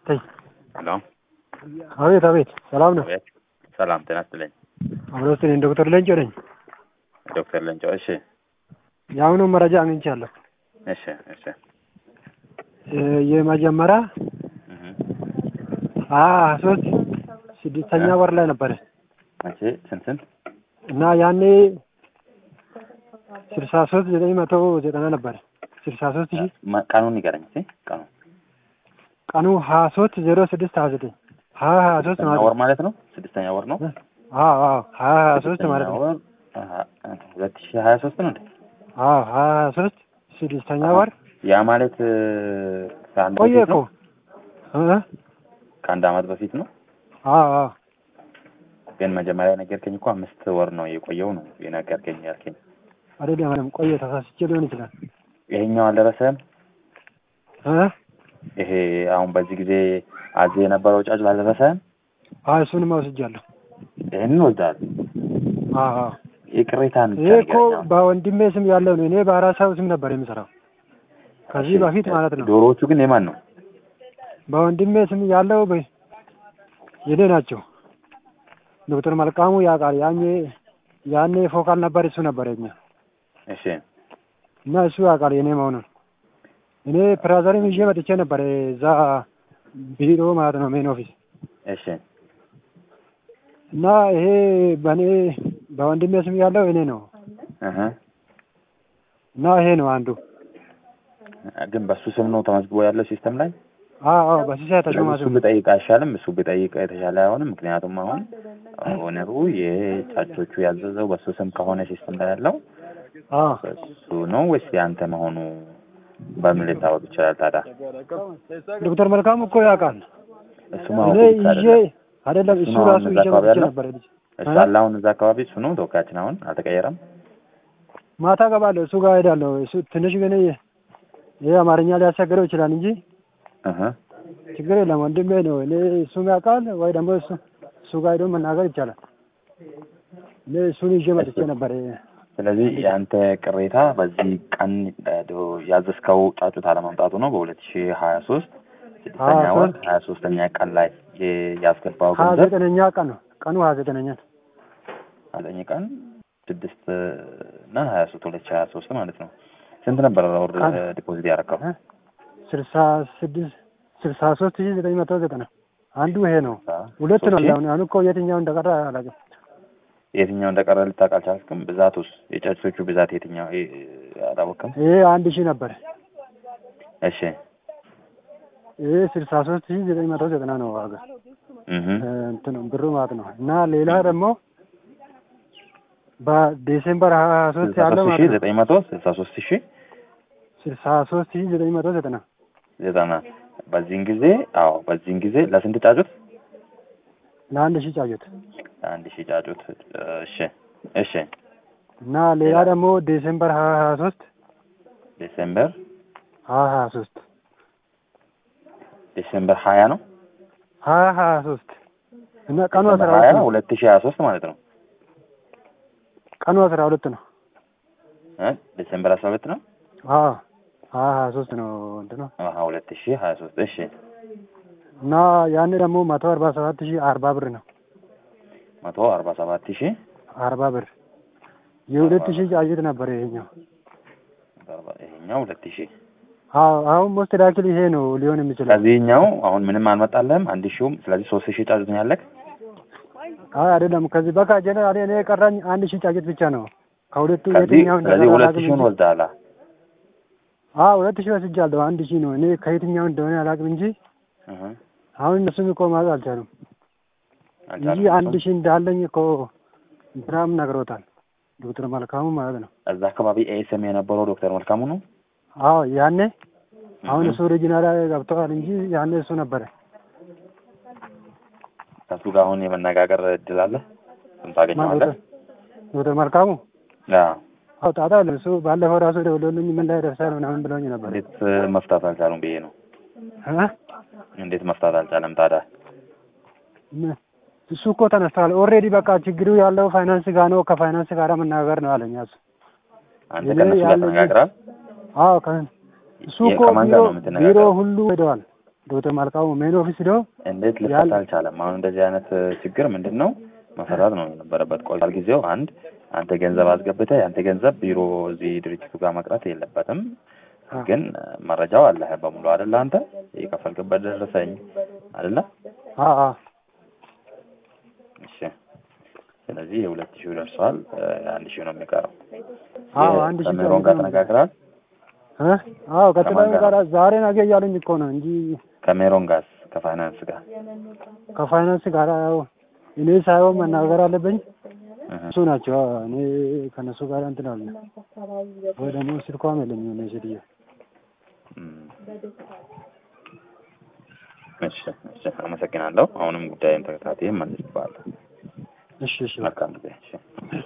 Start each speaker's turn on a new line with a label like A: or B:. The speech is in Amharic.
A: ተይ
B: ሄሎ
A: አቤት አቤት ሰላም ነው
B: አቤት ሰላም ጤና ይስጥልኝ
A: አብሮት እኔ ዶክተር ለንጮ ነኝ
B: ዶክተር ለንጮ እሺ
A: የአሁኑ መረጃ አግኝቻለሁ
B: እሺ እሺ
A: እ የመጀመሪያ
B: እህ
A: ሀያ ሶስት ስድስተኛ ወር ላይ ነበረ
B: መቼ ስንት ስንት
A: እና ያኔ ስልሳ ሶስት ዘጠኝ መቶ ዘጠና ነበረ ስልሳ ሶስት ሺህ
B: ማ- ቀኑን ንገረኝ እስኪ ቀኑ
A: ቀኑ ሀያ ሶስት ዜሮ ስድስት ሀያ ዘጠኝ ሀያ ሀያ ሶስት
B: ስድስተኛ
A: ማለት
B: ወር
A: ነው
B: ማለት ነው ስድስተኛ ወር ነው
A: አዎ አዎ ሀያ ሀያ ሶስት ማለት
B: ስድስተኛ
A: ነው
B: ወር አሀ፣ ሁለት ሺህ ሀያ ሶስት ነው እንዴ
A: አዎ ሀያ ሀያ ሶስት ስድስተኛ ወር
B: ያ ማለት እ፣ ከአንድ
A: ቆየ
B: በፊት
A: እኮ
B: ነው
A: እ?
B: ከአንድ አመት በፊት ነው
A: አዎ አዎ
B: ግን መጀመሪያ የነገርከኝ እኮ አምስት ወር ነው የቆየው ነው የነገርከኝ ያልከኝ
A: አይደለም ቆየ ተሳስቼ ሊሆን ይችላል
B: ይሄኛው አልደረሰም
A: እ?
B: ይሄ አሁን በዚህ ጊዜ አዜ የነበረው ጫጭ አልደረሰም
A: አዎ እሱንም ወስጃለሁ
B: ይህንን ወስደሃል
A: አዎ አዎ
B: የቅሬታን
A: ይሄ እኮ በወንድሜ ስም ያለው ነው። እኔ በአራት ሰው ስም ነበር የምሰራው ከዚህ በፊት ማለት ነው።
B: ዶሮዎቹ ግን የማን ነው
A: በወንድሜ ስም ያለው በ- የኔ ናቸው። ዶክተር መልካሙ ያውቃል። ያኔ ያኔ ፎካል ነበር እሱ ነበር የኛ
B: እሺ
A: እና እሱ ያውቃል የኔ መሆኑን። እኔ ፕራዘርም ይዤ መጥቼ ነበር እዛ ቢሮ ማለት ነው ሜን ኦፊስ
B: እሺ
A: እና ይሄ በእኔ በወንድሜ ስም ያለው እኔ ነው
B: እህ
A: እና ይሄ ነው አንዱ።
B: ግን በሱ ስም ነው ተመዝግቦ ያለው ሲስተም ላይ
A: አዎ አዎ በሲሳይ ተሾማ
B: እሱ
A: ስም
B: ብጠይቅ አይሻልም? እሱ ብጠይቅ የተሻለ አይሆንም? ምክንያቱም አሁን ኦነሩ የጫጮቹ ያዘዘው በሱ ስም ከሆነ ሲስተም ላይ ያለው
A: አዎ
B: እሱ ነው ወይስ የአንተ መሆኑ በምን ሊታወቅ ይችላል ታዲያ?
A: ዶክተር መልካሙ እኮ ያውቃል።
B: እሱ ማወቅ
A: እኔ
B: ብቻ
A: ይዤ
B: አይደለም።
A: አይደለም
B: እሱ
A: እሱ
B: ነው
A: ራሱ
B: አሁን
A: ይዤ
B: እዛ አካባቢ
A: መጥቼ
B: ያለው?
A: ነበር ልጅ
B: እሱ አለ አሁን እዛ አካባቢ እሱ ነው ተወካያችን አሁን አልተቀየረም።
A: ማታ ገባለሁ እሱ ጋር ሄዳለሁ። እሱ ትንሽ ግን ይሄ አማርኛ ሊያስቸግረው ይችላል እንጂ
B: እህ
A: ችግር የለም ወንድሜ ነው። እኔ እሱም ያውቃል ወይ ደግሞ እሱ እሱ ጋር ሄዶ መናገር ይቻላል። እኔ እሱን ይዤ መጥቼ ነበር።
B: ስለዚህ የአንተ ቅሬታ በዚህ ቀን እ, ዶ- ያዘዝከው ጫጩት አለመምጣቱ ነው። በሁለት ሺህ ሀያ ሶስት ስድስተኛ
A: ሀያ
B: ወር
A: ሶስት
B: ሀያ ሶስተኛ ቀን ላይ የ- ያስገባው
A: ሀያ
B: ገንዘብ
A: ዘጠነኛ ቀን ነው ቀኑ ሀያ ዘጠነኛ ነው።
B: ዘጠኝ ቀን ስድስት እና ሀያ ሶስት ሁለት ሺህ ሀያ ሶስት ማለት ነው። ስንት ነበር ወር
A: ቀን?
B: ዲፖዚት ያደረከው?
A: እ? ስልሳ ስድስት ስልሳ ሶስት ሺህ ዘጠኝ መቶ ዘጠና አንዱ ይሄ ነው። ሁለት ነው
B: ሶስት ሺህ?
A: አሁን አሁን እኮ የትኛው እንደቀረ አላውቅም።
B: የትኛው እንደቀረ ልታውቅ አልቻልክም? ብዛቱስ የጫጩቶቹ ብዛት የትኛው እ- አላወቅም?
A: ይሄ አንድ ሺህ ነበር።
B: እሺ
A: ይሄ ስልሳ ሶስት ሺህ ዘጠኝ መቶ ዘጠና ነው ዋጋ
B: እህ
A: እ፣ እንትን ብሩ ማለት ነው። እና ሌላ ደግሞ በዲሴምበር ሀያ ሶስት
B: ስልሳ
A: ያለው
B: ሶስት
A: ማለት
B: ሺህ
A: ነው
B: ዘጠኝ መቶ ስልሳ ሶስት ሺህ
A: ስልሳ ሶስት ሺህ ዘጠኝ መቶ ዘጠና
B: ዘጠና በዚህን ጊዜ አዎ በዚህን ጊዜ ለስንት ጫጩት?
A: ለአንድ ሺህ ጫጩት
B: አንድ ሺህ ጫጩት እሺ እሺ
A: እና ሌላ ደግሞ ዲሴምበር ሀያ ሀያ ሶስት
B: ዲሴምበር
A: ሀያ ሀያ ሶስት
B: ዲሴምበር ሀያ ነው
A: ሀያ ሀያ ሶስት እና ቀኑ አስራ
B: ዲሴምበር ሀያ
A: ሁለት ነው።
B: ሁለት ሺህ ሀያ ሶስት ማለት ነው
A: ቀኑ አስራ ሁለት ነው።
B: እ ዲሴምበር አስራ ሁለት ነው
A: አዎ ሀያ ሀያ ሶስት ነው እንትኑ
B: አሀ ሁለት ሺህ ሀያ ሶስት እሺ
A: እና ያን ደግሞ መቶ አርባ ሰባት ሺህ አርባ ብር ነው።
B: መቶ አርባ ሰባት ሺህ
A: አርባ ብር የሁለት ሺህ ጫጩት ነበር ይሄኛው።
B: አርባ ይሄኛው ሁለት ሺህ
A: አዎ አሁን ሞስት ዳክል ይሄ ነው ሊሆን የሚችለው።
B: ከዚህኛው አሁን ምንም አልመጣልህም አንድ ሺውም ስለዚህ ሶስት ሺህ ጫጩት ነው ያለክ
A: አይ አይደለም ከዚህ በቃ ጀነራል እኔ የቀራኝ አንድ ሺህ ጫጩት ብቻ ነው። ከሁለቱ
B: ከዚህ
A: የትኛው
B: ስለዚህ
A: እንደቀረ
B: ሁለት
A: አላውቅም
B: ሺውን
A: እንጂ
B: ወስደሃል
A: አዎ ሁለት ሺህ ወስጃለሁ። አንድ ሺህ ነው እኔ ከየትኛው እንደሆነ አላውቅም እንጂ
B: እህ
A: አሁን እነሱም እኮ ማለት አልቻሉም እንጂ
B: አልቻልኩም
A: አንድ ሺህ እንዳለኝ እኮ እንትናም ነግሮታል ዶክተር መልካሙ ማለት ነው።
B: እዛ አካባቢ ኤስኤም የነበረው ዶክተር መልካሙ ነው
A: አዎ ያኔ አሁን
B: እህ
A: እሱ ኦሪጂናል ገብተዋል እንጂ ያኔ እሱ ነበረ።
B: ከሱ ጋር አሁን የመነጋገር እድል አለ ስም
A: ማን
B: ታገኘዋለህ
A: ዶክተር ዶክተር መልካሙ
B: አዎ
A: አዎ ጣጣ አለ እሱ ባለፈው ራሱ ደውሎልኝ ምን ላይ ደርሳል ምናምን ብሎኝ ነበር።
B: እንዴት መፍታት አልቻሉም ብዬ ነው
A: እ?
B: እንዴት መፍታት አልቻለም ታዲያ
A: ምን? እሱ እኮ ተነስተዋል ኦልሬዲ በቃ ችግሩ ያለው ፋይናንስ ጋር ነው ከፋይናንስ ጋር መናገር ነው አለኝ እሱ
B: አንተ
A: እኔ
B: ከእነሱ ጋር
A: ያለኝ-
B: ተነጋግረሃል
A: አዎ ከ- እሱ
B: የ-
A: እኮ
B: ከማን
A: ቢሮ
B: ጋር ነው
A: ቢሮ
B: የምትነጋገረው?
A: ሁሉ ሄደዋል ዶክተር ማልቃሙ ሜን ኦፊስ ሄደው
B: እንዴት ልፈታ
A: ያል-
B: አልቻለም? አሁን እንደዚህ አይነት ችግር ምንድን ነው መፈታት ነው የነበረበት። ቆይቷል ጊዜው። አንድ አንተ ገንዘብ አስገብተህ የአንተ ገንዘብ ቢሮ እዚህ ድርጅቱ ጋር መቅረት የለበትም።
A: አ፣
B: ግን መረጃው አለህ በሙሉ አይደለ? አንተ የከፈልክበት ደረሰኝ አይደለ?
A: አ አ
B: እሺ። ስለዚህ የሁለት ሺህ ደርሰዋል። አንድ ሺህ ነው የሚቀረው።
A: አዎ አንድ ሺህ
B: ከሜሮን ጋር ተነጋግረሃል?
A: እ አዎ ከጥላዊ
B: ከማን ጋር?
A: ጋር ዛሬ ነገ እያሉኝ እኮ ነው እንጂ
B: ከሜሮን ጋር ከፋይናንስ ጋር
A: ከፋይናንስ ጋር ያው እኔ ሳይሆን መናገር አለብኝ
B: እህ።
A: እሱ ናቸው። አዎ፣ እኔ ከነሱ ጋር እንትን አለ ወይ ደግሞ ስልኳም የለኝም እኔ ሴትዮ
B: እም። እሺ፣ እሺ፣ አመሰግናለሁ። አሁንም ጉዳይን ተከታትዬ መልስባለሁ።
A: እሺ እሺ
B: መልካም ጊዜ። እሺ